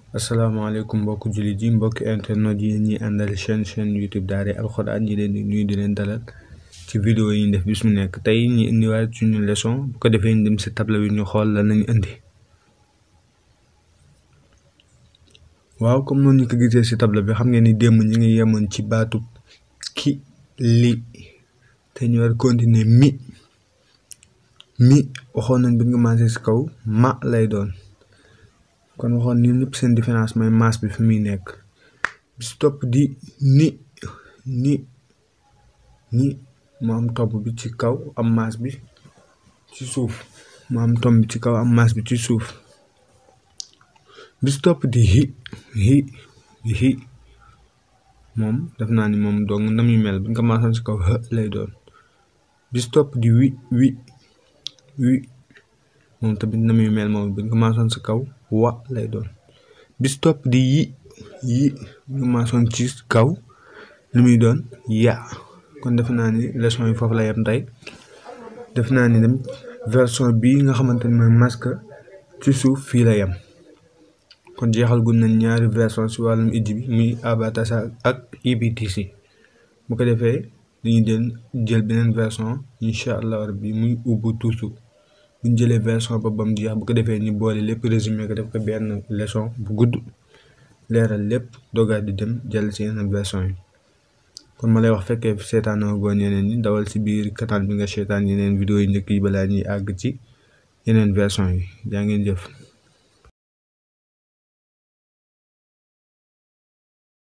asalaamaaleykum mbokk jullit yi mbokk internet yi ñuy àndal chaîne chaîne YouTube Daaray Alxuraan ñi leen di nuyu di leen dalal ci vidéo yi ñu def bis mu nekk tey ñu indiwaat suñu leçon bu ko defee ñu dem si table bi ñu xool lan lañu indi waaw comme noonu ñu ko gisee si table bi xam ngeen ni démb ñu ngi yemoon ci baatu ki li te ñu war continuer mi mi waxoon nañ bi nga commencé si kaw ma lay doon kon waxoon ñun ñëpp seen différence mooy maas bi fi muy nekk bi si topp di ni ni ni mu am topp bi ci kaw am maas bi ci suuf mu am tomb bi ci kaw am maas bi ci suuf bi si topp di hi hi di hi moom def naa ni moom dong na muy mel bu ñu ko maasoon si kaw hë lay doon bi si topp di wi wi wi moom tamit na muy mel moom bu ñu ko maasoon si kaw wa lay doon bis topp di yi yi ñu maasoon ci kaw lu muy doon ya kon defe naa ni leçon yi foofu la yem tey def naa ni dem version bii nga xamante ni mooy masque ci suuf fii la yem kon jeexal gun nañ ñaari version si wàllum ijji bi muy abatasa ak ibtc bu ko defee dañuy den jël beneen version incha allah rabbi muy ubbu tuusu buñ jëlee version ba bam jeex bu ko defee ñu boole lépp résumé ko def ko benn leçon bu gudd leeral lépp dogaat di dem jël si yeneen version yi kon ma lay wax fekkee seetaanoo goon yeneen ñi dawal si biir canal bi nga seetaan yeneen vidéo yi njëkk yi balaa ñuy àgg ci yeneen version yi yaa ngeen jëf